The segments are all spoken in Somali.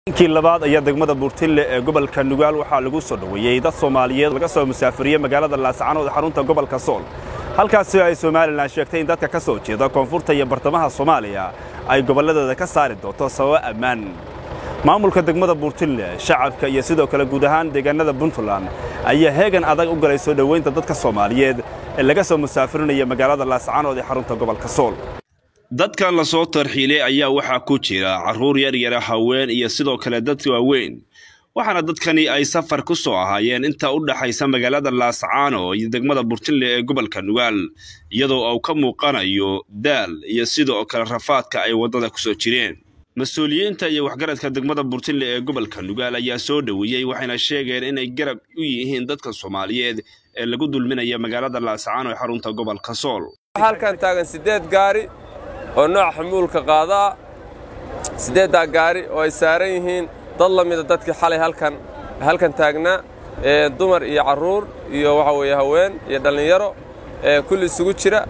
kii labaad ayaa degmada buurtinle ee gobolka nugaal waxaa lagu soo dhoweeyey dad soomaaliyeed laga soo musaafiriyey magaalada laascaanood ee xarunta gobolka sool halkaasi ay somalilan sheegtay in dadka ka soo jeeda koonfurta iyo bartamaha soomaaliya ay gobolladooda ka saari doonto sababo ammaan maamulka degmada buurtinle shacabka iyo sidoo kale guud ahaan deegaanada puntland ayaa heegan adag u galay soo dhoweynta dadka soomaaliyeed ee laga soo musaafirinaya magaalada laascaanood ee xarunta gobolka sool dadkan la soo tarxiilay ayaa waxaa ku jira carruur yaryara haween iyo sidoo kale dad waaweyn waxaana dadkani ay safar ku soo ahaayeen inta u dhaxaysa magaalada laascaano iyo degmada burtinle ee gobolka nugaal iyadoo uu ka muuqanayo daal iyo sidoo kale rafaadka ay waddada ku soo jireen mas-uuliyiinta iyo waxgaradka degmada burtinle ee gobolka nugaal ayaa soo dhoweeyey waxayna sheegeen inay garab u yihiin dadka soomaaliyeed ee lagu dulminaya magaalada laascaano ee xarunta gobolka sool halkan taagan siddeed gaari oo nooca xamuulka qaadaa siddeeddaa gaari oo ay saaran yihiin dad la mida dadkii xalay halkan halkan taagnaa ee dumar iyo carruur iyo waxa weeye haween iyo dhallinyaro ee kulli isugu jira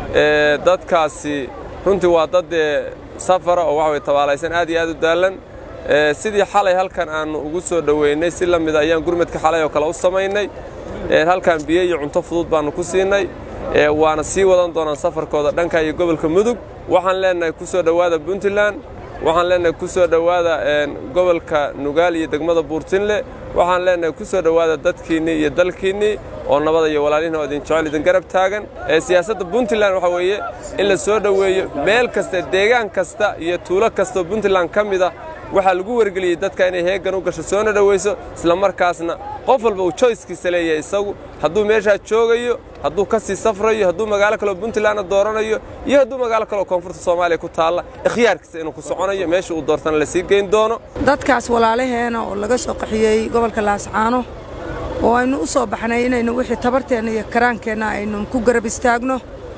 ee dadkaasi runtii waa dad dee safara oo waxa weye tabaalaysan aad iyo aad u daallan ee sidii xalay halkan aannu ugu soo dhoweynay si la mida ayaan gurmadka xalay oo kale u samaynay ee halkan biyo iyo cunto fudud baannu ku siinay ee waana sii wadan doonaan safarkooda dhanka iyo gobolka mudug waxaan leennahay ku soo dhowaada puntland waxaan leennahay ku soo dhowaada gobolka nugaal iyo degmada buurtinle waxaan leennahay ku soo dhowaada dadkiinnii iyo dalkiinnii oo nabada iyo walaalihin oo idin jecel idin garab taagan ee siyaasadda puntland waxaa weeye in la soo dhoweeyo meel kasta deegaan kasta iyo tuulo kastaoo puntland ka mid ah waxaa lagu wargeliyey dadka inay heeggan u gasho soona dhowayso isla markaasna qof walba uu joyskiisa leeyahay isagu hadduu meeshaa joogayo hadduu ka sii safrayo hadduu magaalo kaleo puntlandna dooranayo iyo hadduu magaalo kaleo koonfurta soomaaliya ku taalla ikhyaarkiisa inuu ku soconayo meesha uu doortana la sii geyn doono dadkaas walaalaheena oo laga soo qaxiyey gobolka laascaano oo aynu u soo baxnay inaynu wixii tabarteenna iyo karaankeenna aynu ku garab istaagno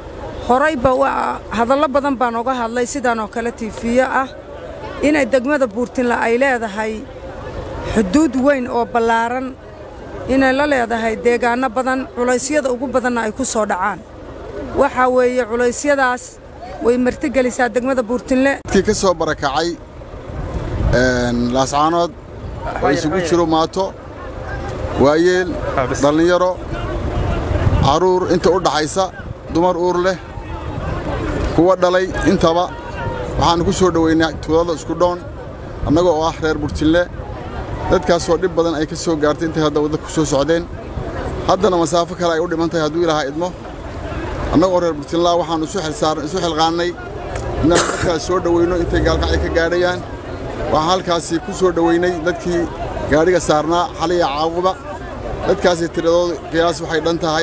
horayba hadallo badan baan oga hadlay sidaan oo kale tiifiyo ah inay degmada buurtinle ay leedahay xuduud weyn oo ballaaran inay la leedahay deegaanno badan culaysyada ugu badanna ay ku soo dhacaan waxaa weeye culaysyadaas way martigelisaa degmada buurtinle dadkii ka soo barakacay laascaanood oo isugu jiro maato waayeel dhallinyaro carruur inta u dhaxaysa dumar uur leh kuwa dhalay intaba waxaannu ku soo dhoweynaa tuulada isku dhoon annaga oo ah reer burtinle dadkaasoo dhib badan ay ka soo gaartay intay hadda wadda ku soo socdeen haddana masaafo kale ay u dhiman tahay hadduu ilaaha idmo annagoo reer burtinlaa waxaannu isu xilqaannay inaan dadkaas soo dhoweyno intay gaalkacay ka gaadhayaan waxaan halkaasi ku soo dhoweynay dadkii gaadhiga saarnaa xaliya caabuba dadkaasi tiradooda qiyaas waxay dhan tahay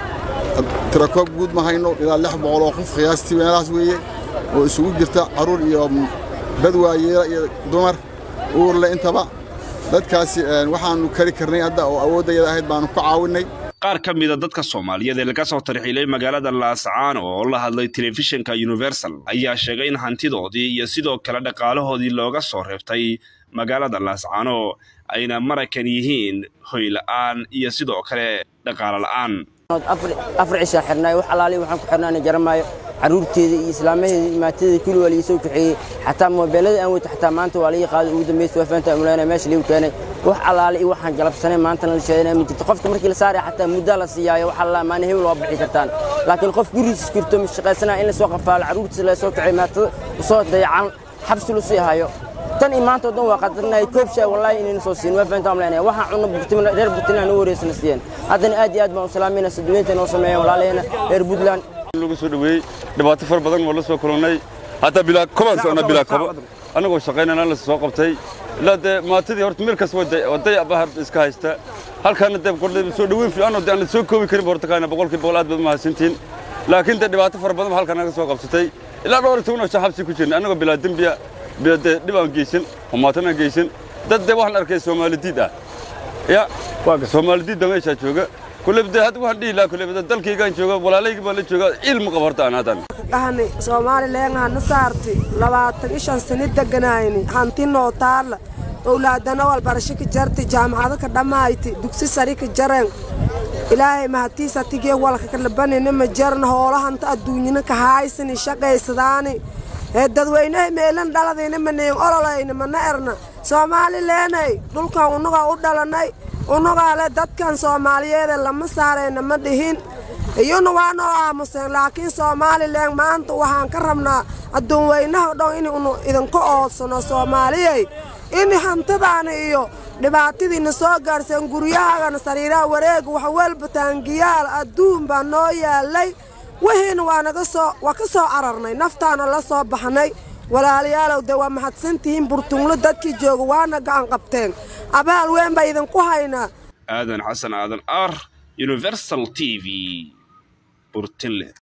tirakoob guud ma hayno ilaa lix boqol oo qof qiyaastii meelahaas weeye oo isugu jirta carruur iyo dad waayeela iyo dumar uurle intaba dadkaasi waxaannu kari karnay hadda oo awooddayada ahayd baannu ku caawinnay qaar ka mida dadka soomaaliyeed ee laga soo tarxiilay magaalada laascaano oo la hadlay telefishinka universal ayaa sheegay in hantidoodii iyo sidoo kale dhaqaalahoodii looga soo reebtay magaalada laascaano ayna marakan yihiin hoy la'aan iyo sidoo kale dhaqaalo la'aan afar cishaa xirnaay wax alaali waxaan ku xirnaana jaramaayo carruurteeda iyo islaamaheeda iyo maatadeeda kulli waa liisoo kaxeeyey xataa moobeelada aan weyta xataa maanta waa laii qaaday ugu dambaysa waa faanta amulaynaa meesha liigu keenay wax alaali iyo waxaan galabsanay maantana la sheedanaa ma jirto qofka markii la saaraya xataa muddaa la siiyaayo wax allaa maana hebel waa bixi kartaan laakiin qof gurigiisa jirto ma shaqaysanaa in la soo qafaalo carruurtiisa la soo kaxeey maatada usoo dayacan xabsi lu sii hayo tan iyo maanta oo dhan waa qadarnahay koob shay wallaahi inayna soo siin waa faanta amulaynaya waxaan cunno burtima reer burtinaan u wareysana siiyeen haddana aad iyo aad baan u salaamayna saduweynta noo sameeyeen walaalaheena reer puntland lagu soo dhaweeyey dhibaato far badan waa la soo kulannay hataa bilaa kobaan socnaa bilaa kobo annagoo shaqaynana la soo qabtay ilaa dee maatadii horta meel kasta waa dayac baa iska haysta halkaana dee kordhay soo dhaweyn fiican oo dee aan soo koobi karin horta kaana boqolkii boqol aad baad mahadsantiin laakiin dee dhibaato fara badan halkaa naga soo qabsatay ilaa dhowr iyo toban oo xabsi ku jirnay annagoo bilaa dembiya bilaa dee dhib aan geysan oo maatan aan geysan dad dee waxaan arkay soomaalidiid ah ya soomaalidiid baa meeshaa jooga kulebde hadda waxaan dhihi lahaa kulebde dalkaygaan jooga walaalayga baan la jooga ilmu qabo horta aan hadan dhahni soomaalileen hana saarti labaatan iyo shan sani deganayni hanti noo taalla owlaadana walbarasho ka jarti jaamacado ka dhammayti dugsi sari ka jareen ilaahay mahatiisa tigee walka ka labanina ma jaran hoolahanta adduunyana ka haaysani shaqaysadaani ee dadweynaha meelan dhaladayna manayn ololayna mana erna soomaali leenay dhulkan unagaa u dhalanay unagaa le dadkan soomaaliyeede lama saarayna ma dhihin iyuna waa noo aamuseen laakiin somalilan maanta waxaan ka rabnaa adduunweynaha dhan inaynu idinka oodsano soomaaliyey in hantadaana iyo dhibaatadiina soo gaadhseen guryahaagana sariiraha wareega wax walba taangiyaal adduun baa noo yaalay wihiina waa naga soo waa ka soo cararnay naftaana la soo baxnay walaalayaalow dee waa mahadsantihiin burtunglo dadkii jooga waana gacan qabteen abaal weyn baa idinku haynaa aadan xasan aadan ar universal t v burtinle